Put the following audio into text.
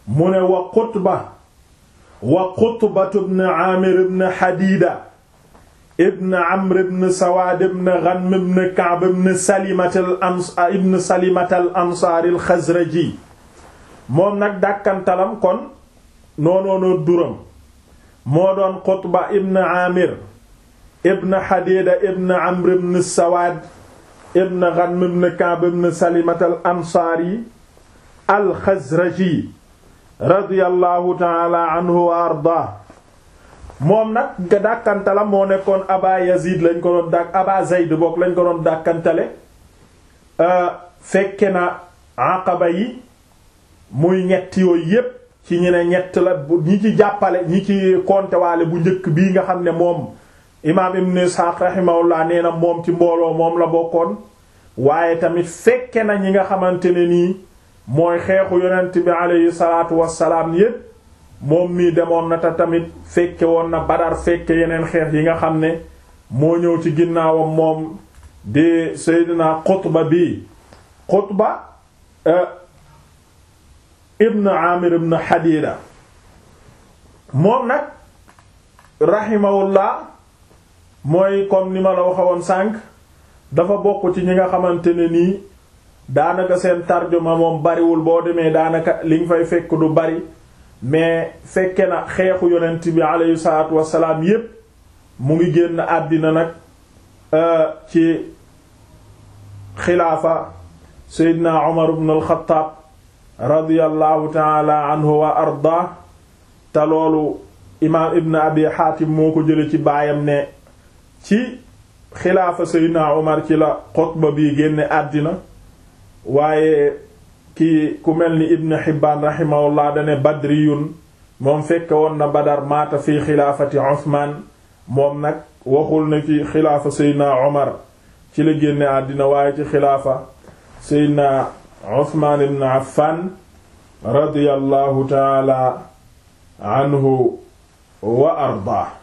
mu ne wa qutba wa qutbatu ibn aamir ibn xadiida ibn amr ibn sawaad ibn ghanm ibn ka'b ibn salimat al ans ibn salimat al ansaari al xazraji moom nag dàkkantalam kon noonoono duram moo doon qutba ibn aamir ibn xadiida ibn amr ibn sawaad ibn ghanm ibn ka'b ibn salimat al ansaari al xazraji radiyallahu taala anhu wa ardaa moom nag nga dàkkantala moo nekkoon aba yazid lañ ko doon dàkk aba zayd bokk lañ ko doon dàkkantale fekke na aqaba yi muy ñett yooyu yépp ci ñu ne ñett la ñi ci jàppale ñi ci kontewaale bu njëkk bii nga xam ne moom imaam ibn Ishaq rahimahullah nee na moom ci mbooloo moom la bokkoon waaye tamit fekke na ñi nga xamante ne nii mooy xeexu yonent bi aleyhi salaatu wassalaam yépp moom mii demoon na te tamit fekke woon na Badar fekke yeneen xeex yi nga xam ne moo ñëw ci ginnaawam moom di Seydina Qutba bi Qutba ibn Amir ibn Hadida moom nag rahimahullah mooy comme ni ma la waxewoon sànq dafa bokk ci ñi nga xamante ne nii daanaka seen tarjuma moom bariwul boo demee daanaka li nga fay fekk du bari mais fekke na xeexu yonent bi aleyhi salaatu wassalaam yépp mu ngi génn àddina nag ci xilaafa seydina Umar ibn al-Khattab radiyallahu taala anhu wa arda te loolu imaam ibn abi Hatim moo ko jële ci baayam ne ci xilaafa seydina Umar ci la xutba bi génne àddina waaye ki ku mel ni ibn Hibbaan rahimahullah dane badriyun moom fekke woon na Badar maata fi xilaafati Usmaan moom nag waxul na ci xilaafa Seydina Omar ci la génne àddina waaye ci xilaafa Seydina Usmaan ibn Affan radiyallahu taala anhu wa ardaa